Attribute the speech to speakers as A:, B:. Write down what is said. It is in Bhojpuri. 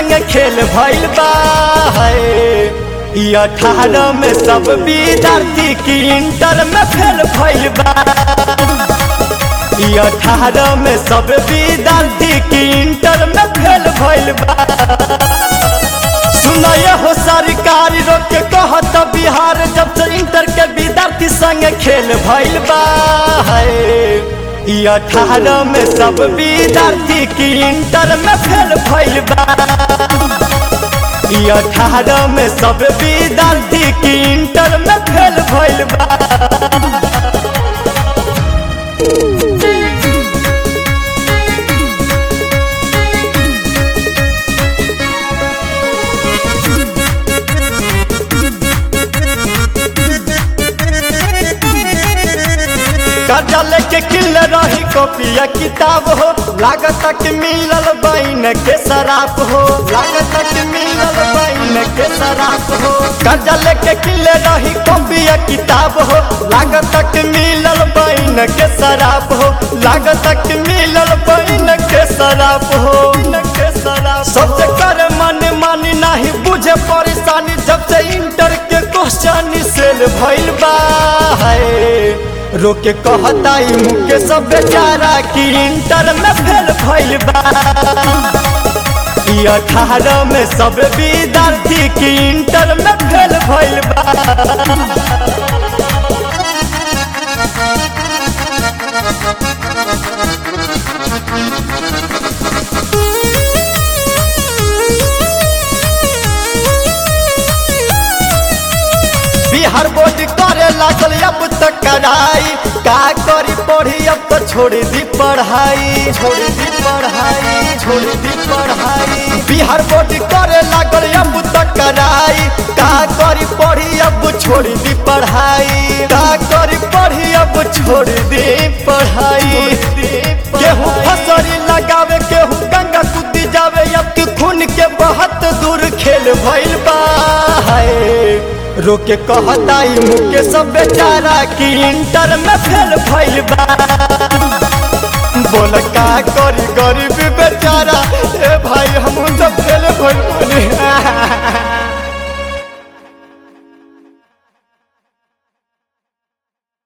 A: संग खेल भइल बा ई अठारह में सब विद्यार्थी की इंटर में फेल भइल बा ई अठारह में सब विद्यार्थी की इंटर में फेल भइल बा सुनय हो सरकार रोक के कहत बिहार जब से इंटर के विद्यार्थी संग खेल भइल बा ई अठारह में सब विद्यार्थी की इंटर में फेल भइल बा ई अठारह में सब विद्यार्थी की इंटर में फेल भइल बा कर्जा लेके किल रही कॉपिया किताब हो लागत कि मिलल बैन के शराब हो लागत कि मिलल बैन के शराब हो कर्जा लेके किल रही कॉपिया किताब हो लागत कि मिलल बैन के शराब हो लागत कि मिलल बैन के शराब हो के शराब सबसे कर मन मानी नहीं बुझे परेशानी जब से इंटर के क्वेश्चन सेल भइल बा रोके कहता ई मुके सब बेचारा की इंटर में फेल भइल बा ई अठारह में सब विद्यार्थी की इंटर में फेल भइल बा बिहार बोर्ड करे लागल अब तक कराई का करी पढ़ी अब तो छोड़ दी पढ़ाई छोड़ दी पढ़ाई छोड़ दी पढ़ाई बिहार बोर्ड करे लागल अब तक कराई का करी पढ़ी अब छोड़ दी पढ़ाई का करी पढ़ी अब छोड़ दी पढ़ाई केहू फसरी लगावे केहू गंगा कूदी जावे अब के खून के बहुत दूर खेल भइल बा रोके कहता ई मुके सब बेचारा की इंटर में फेल भइल बा बोल का करी गरीब